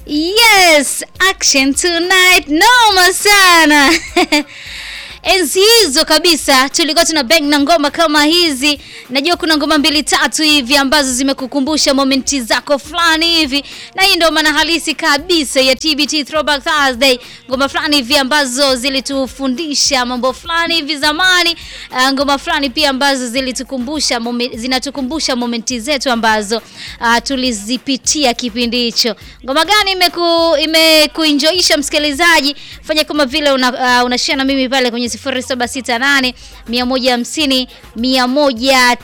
Yes, action tonight. Noma sana. Enzi hizo kabisa tulikuwa tuna bang na ngoma kama hizi. Najua kuna ngoma mbili tatu hivi ambazo zimekukumbusha momenti zako fulani hivi, na hii ndio maana halisi kabisa ya TBT Throwback Thursday. Ngoma fulani hivi ambazo zilitufundisha mambo fulani hivi zamani, uh, ngoma fulani pia ambazo zilitukumbusha momen, zinatukumbusha momenti zetu ambazo uh, tulizipitia kipindi hicho. Ngoma gani imeku imekuenjoisha msikilizaji? Fanya kama vile una, uh, unashare na mimi pale kwenye 0768 150 190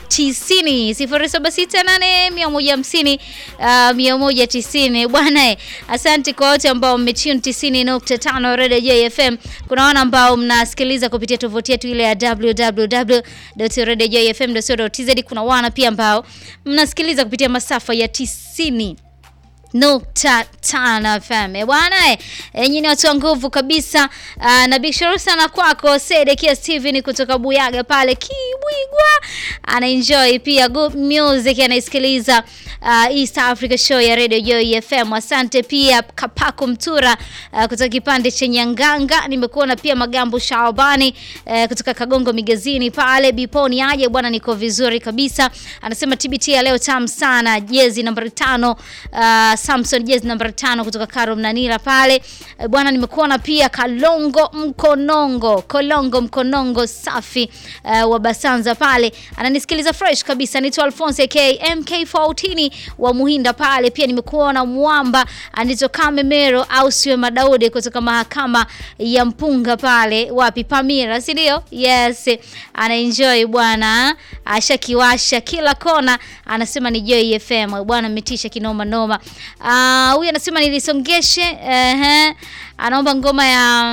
0768 150 uh, 190 bwana eh, asante kwa wote ambao mmetune 90.5 Radio JFM. Kuna wana ambao mnasikiliza kupitia tovuti yetu ile ya www.radiojfm.co.tz. Kuna wana pia ambao mnasikiliza kupitia masafa ya 90 nukta tano FM Eh, bwana eh, enyi ni watu wa nguvu kabisa. Uh, na big shout sana kwako Sedekia Steven kutoka Buyaga pale Kibwigwa, ana enjoy pia good music, anaisikiliza uh, East Africa Show ya Radio Joy FM. Asante pia Kapako Mtura uh, kutoka kipande cha Nyanganga. Nimekuona pia Magambo Shaabani uh, kutoka Kagongo Migazini pale Biponi. Aje bwana, niko vizuri kabisa. Anasema TBT ya leo tamu sana, jezi nambari tano uh, Samson jezi nambari tano kutoka Karo Mnanira pale uh, bwana, nimekuona pia Kalongo Mkonongo Kolongo Mkonongo safi uh, wa Basanza pale ananisikiliza fresh kabisa. Naitwa Alphonse AK MK14 wa Muhinda pale pia nimekuona Mwamba anitoka Memero au siwe Madaudi kutoka mahakama ya Mpunga pale wapi Pamira, si ndio? Yes, ana enjoy bwana, ashakiwasha kila kona, anasema ni Joy FM bwana, mmetisha kinoma noma. Ah, huyu anasema nilisongeshe, ehe, anaomba ngoma ya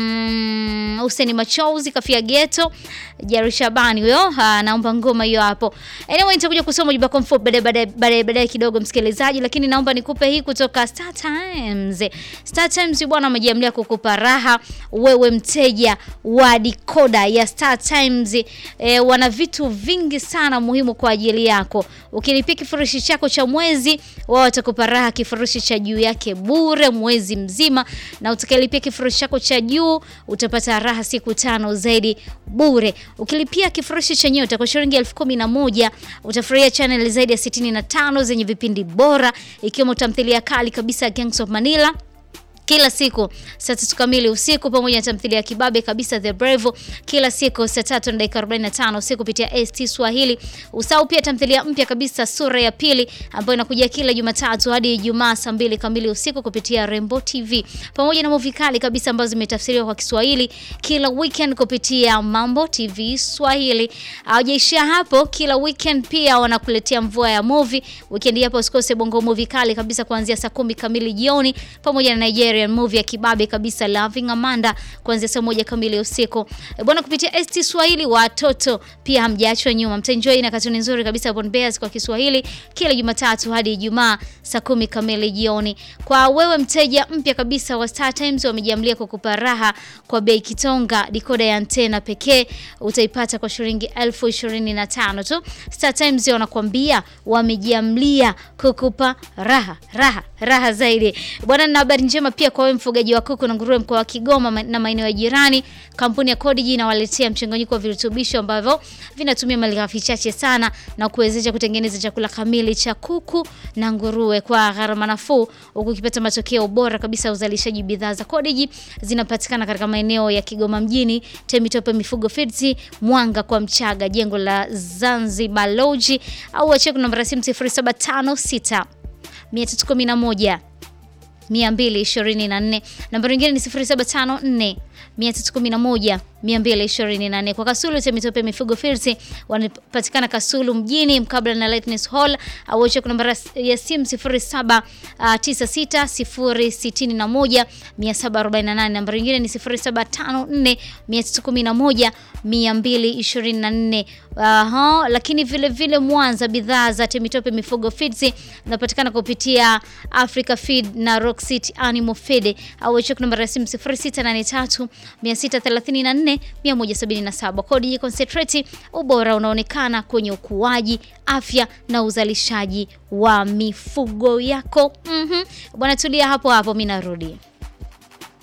mm, Hussein Machozi kafia geto Jari Shabani huyo anaomba ngoma hiyo hapo. Anyway, nitakuja kusoma jibu lako mfupi baadaye baadaye baadaye baadaye kidogo msikilizaji, lakini naomba nikupe hii kutoka Star Times. Star Times bwana wamejiamlia kukupa raha wewe mteja wa dikoda ya Star Times. E, wana vitu vingi sana muhimu kwa ajili yako. Ukilipia kifurushi chako cha mwezi, wao watakupa raha kifurushi cha juu yake bure mwezi mzima, na utakilipia kifurushi chako cha juu utapata raha siku tano zaidi bure. Ukilipia kifurushi cha nyota kwa shilingi elfu kumi na moja utafurahia channel zaidi ya 65 zenye vipindi bora ikiwemo tamthilia kali kabisa Gangs of Manila kila siku saa tatu kamili usiku pamoja na tamthilia ya kibabe kabisa The Brave kila siku saa tatu na dakika 45 usiku kupitia ST Swahili. Usahau pia tamthilia mpya kabisa sura ya pili ambayo inakuja kila Jumatatu hadi Ijumaa saa mbili kamili usiku kupitia Rainbow TV pamoja na movie kali kabisa ambazo zimetafsiriwa kwa Kiswahili kila weekend kupitia Mambo TV Swahili. Hawajaishia hapo, kila weekend pia wanakuletea mvua ya movie. Weekend hapo usikose bongo movie kali kabisa kuanzia saa kumi kamili jioni pamoja na Nigeria movie ya kibabe kabisa Loving Amanda kuanzia saa moja kamili usiku. E bwana, kupitia ST Swahili watoto pia hamjaachwa nyuma, mtaenjoy na katuni nzuri kabisa Bon Bears kwa Kiswahili kila Jumatatu hadi Ijumaa saa kumi kamili jioni. Kwa wewe mteja mpya kabisa wa Star Times, wamejiamlia kukupa raha kwa bei kitonga. Dikoda ya antena pekee utaipata kwa shilingi elfu ishirini na tano tu. Star Times wanakuambia wamejiamlia kukupa raha raha raha zaidi bwana. Na habari njema pia kwa wewe mfugaji wa kuku na nguruwe mkoa wa Kigoma na maeneo ya jirani, kampuni ya Codigi inawaletea mchanganyiko wa virutubisho ambavyo vinatumia malighafi chache sana na kuwezesha kutengeneza chakula kamili cha kuku na nguruwe kwa gharama nafuu, huku ukipata matokeo bora kabisa ya uzalishaji. Bidhaa za Codigi zinapatikana katika maeneo ya Kigoma mjini, Temitope Mifugo Feeds, Mwanga kwa Mchaga, jengo la Zanzibar Lodge, au wacheki namba ya simu 0756 311 224. Nambari nyingine ni 0754 311 224. Kwa Kasulu Temitope Mifugo Feeds wanapatikana Kasulu mjini mkabala na Lightness Hall au check namba ya simu 0796 061 Nambari nyingine ni 0754 311 224. Aha, lakini vile vile Mwanza bidhaa za Temitope Mifugo Feeds zinapatikana kupitia Africa Feed na Rock City Animal Feed au check namba ya simu 0683 634 177. Kodi Concentrate, ubora unaonekana kwenye ukuaji, afya na uzalishaji wa mifugo yako. Mhm. Bwana tulia hapo hapo, mimi narudi.